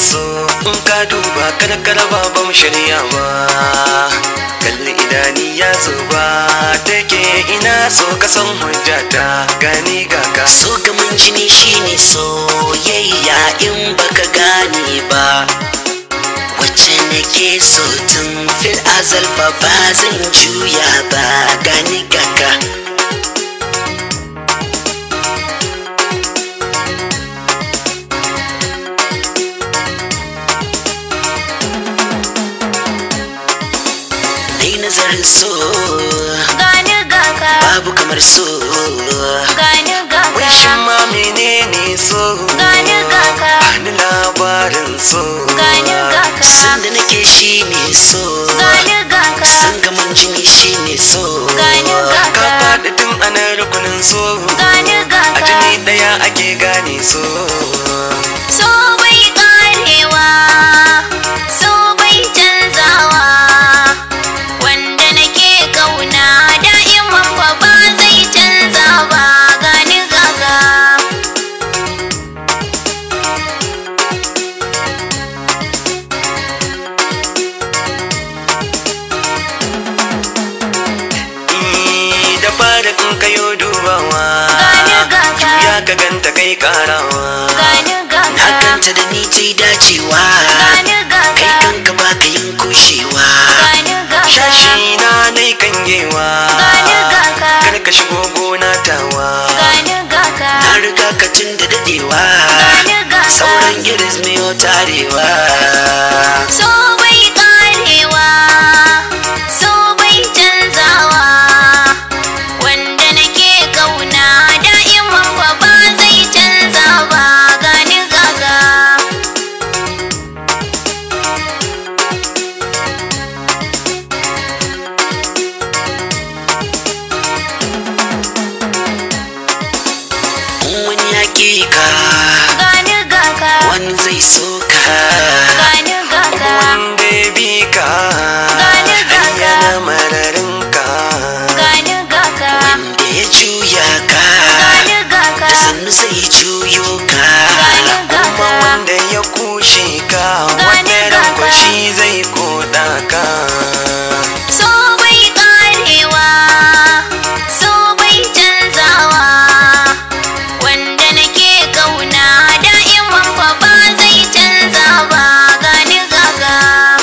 so in ka duba kada kada ba ban shirya ba kalli idani ya so ba take ina so ka san hujjata gani ga ka so gaman jini shine soyayya in baka gane ba wacce nake so tun fil azal fa ba zan juya ba gani gaka Nai nazarin so gani gaka babu kamar so gani wai shin gaka ma menene so gani gaka Bani labarin so gani gaka san da nake shine so gani gaka san gaman jini shine so gani ka gaka faɗi tun ana rukunin so gani a gaka jini ɗaya ake gane so so bai karewa so bai canzawa wanda nake kauna da'iman fa ba zai canza ba gani gaga Eh, da fara in kayo dubawa Gani gaka. juya ka ganta kai karawa gani na gaga ganta da ni ta yi dacewa gani kai gaga kanka baka yin kushewa gani gaga shashi na nai kangewa Gani gaka. kar ka shigo gona tawa gani gaga na riga ka tun da dadewa Gani gaka. sauran giris miyo tarewa so bai karewa so bai canzawa wanda nake kauna da'iman fa ba zai canza ba gani gaga in wani ya ƙi ka gani gaga wani zai so ka gani gaga wanda ya bi ka Gani gaka. yana mararin ka gani gaga wanda ya juya ka gani gaga da sannu zai juyo ka gani kuma gaga wanda ya kushe ka Gani wata ran gaka. kwashi zai koda ka so bai karewa so bai canzawa wanda nake kauna da'iman fa ba zai canza ba gani gaga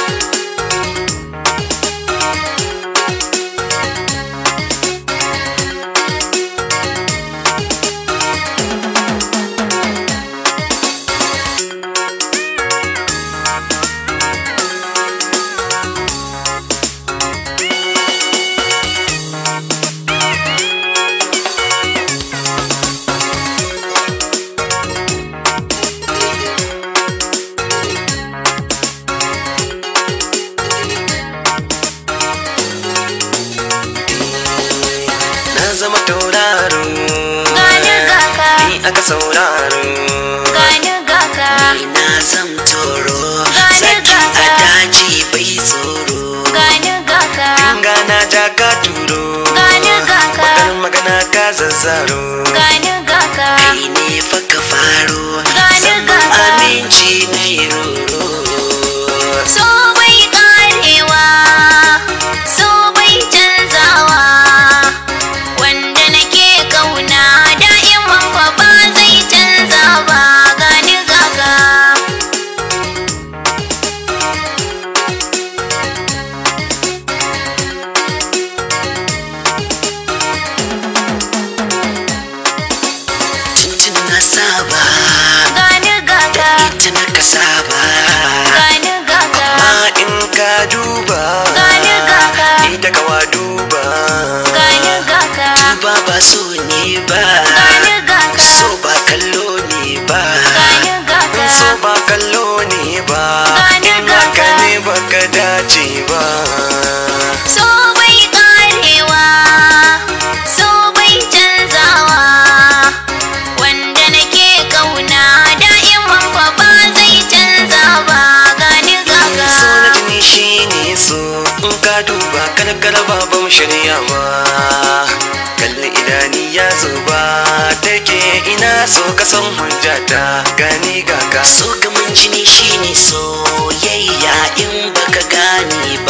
na zama tauraro Gani gaka. ni aka sauraro gani gaga ina zam toro Gani zaki a gaka. daji bai tsoro gani gaga Inga na ja ka turo Gani gaka. bakar magana ka zazzaro gani gaga kai ne fa ka faro Gani zaman gaka. aminci na yi roro so bai karewa so bai canzawa wanda nake kauna da'iman fa ba zai canza ba gani gaga tuntun na saba gani gaga ita na ka saba gani gaga amma in ka duba Gani gaka. ni da kawa duba gani gaga duba ba so ne ba gani gaga so ba kallo ne ba gani gaga in so ba kallo ne ba Gani in haka gaka. ne baka dace ba so bai karewa so bai canzawa wanda nake kauna da'iman fa ba zai canza ba gani gaga so na jini shine so in ka duba kada kada ba ban shirya ba kalli idani ya zuba take ina so ka san hujjata gani ga ka so gaman jini shine soyayya in baka gane